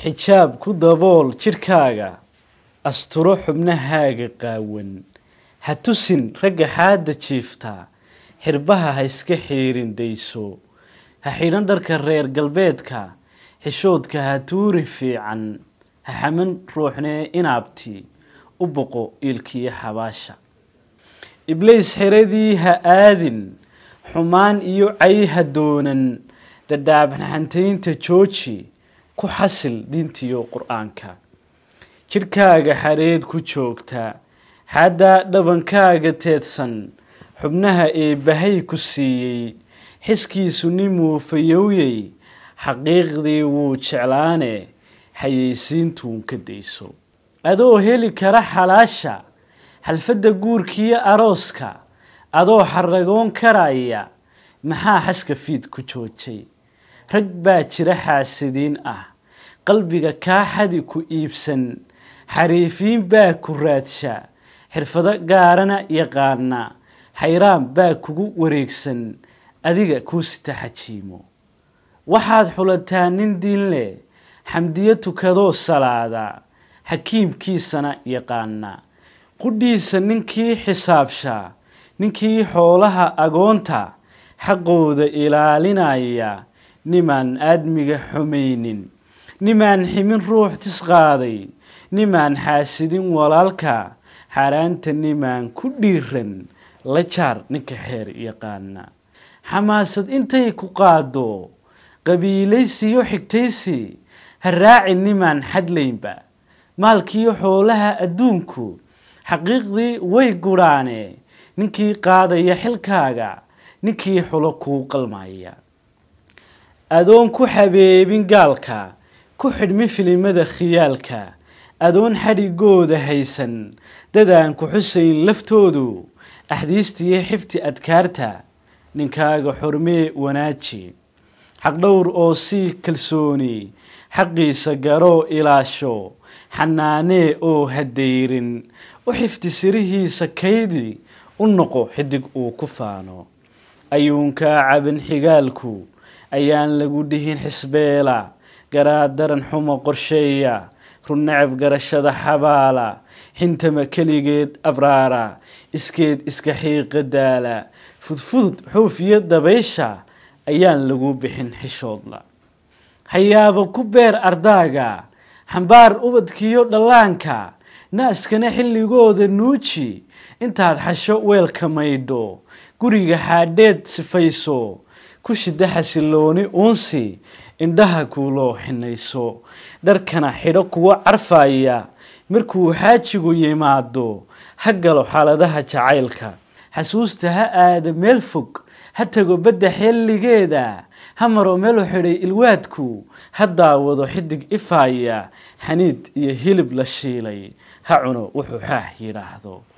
xijaab ku dabool jidhkaaga asturo xubnahaaga qaawan ha tusin ragga xaadda jiifta xirbaha ha iska xiirin dayso ha xidhan dharka reer galbeedka xishoodka ha tuuri fiican ha xaman ruuxnee inaabti u boqo iilkiyo xabaasha ibliis xiradii ha aadin xumaan iyo cay ha doonan dhadhaabxantaynta jooji ku xasil diintiyo qur-aanka jidhkaaga xareed ku joogta xaddaa dhabankaaga teedsan xubnaha eebbahay ku siiyey xiskiisu nimuu fayowyey xaqiiqdii wuu jeclaane xayeysiintuun ka dayso adoo heli kara xalaasha xalfadda guurkiyo arooska adoo xaragoon karaya maxaa xaska fiid ku joojay rag baa jira xaasidiin ah qalbiga kaa xadi ku iibsan xariifiin baa ku raadsha xirfado gaarana yaqaana xayraan baa kugu wareegsan adiga kuu sita xajiimo waxaad xulataa nin diin leh xamdiyo tukadoo salaada xakiimkiisana yaqaana qudhiisa ninkii xisaabsha ninkii xoolaha agoonta xaqooda ilaalinaya nimaan aadmiga xumaynin nimaan ximin ruux tisqaaday nimaan xaasidin walaalka xaaraanta nimaan ku dhiiran la jaar ninka xeer yaqaana xamaasad intay ku qaado qabiilaysiyo xigtaysi ha raaci nimaan xadlaynba maalkiyo xoolaha adduunku xaqiiqdii way gudhaane ninkii qaadaya xilkaaga ninkii xulo kuu qalmaya adoon ku xabeebin gaalka ku xidhmi filimada khiyaalka adoon xadhigooda haysan dadaan ku xusayn laftoodu axdiistiyo xifti adkaarta ninkaaga xurmee wanaaji xaqdhowr oo sii kalsooni xaqiisa garoo ilaasho xanaanee oo hadayrin u xifti sirihiisa kaydi u noqo xidig uu ku faano ayuunkaa caban xigaalku ayaan lagu dhihin xisbeela garaadaran xumo qorsheeya runnacab garashada xabaala xintama keligeed abraara iskeed iska xiiqa daala fudfudud xuufiyo dabaysha ayaan lagu bixin xishoodla hayaaba ku beer ardaaga xambaar ubadkiyo dhallaanka naaskana xilligooda nuuji intaad xasho weelka maydho guriga xaadheed sifayso ku shida xasilooni uunsi indhaha kuuloo xinayso dharkana xidho kuwa carfaya markuu xaajigu yimaado ha galo xaaladaha jacaylka xasuusta ha aada meel fog ha tago badda xilligeeda ha maro meelu xidhay ilwaadku ha daawado xidig ifaaya xaniid iyo hilib la shiilay ha cuno wuxuu xaax yidhaahdo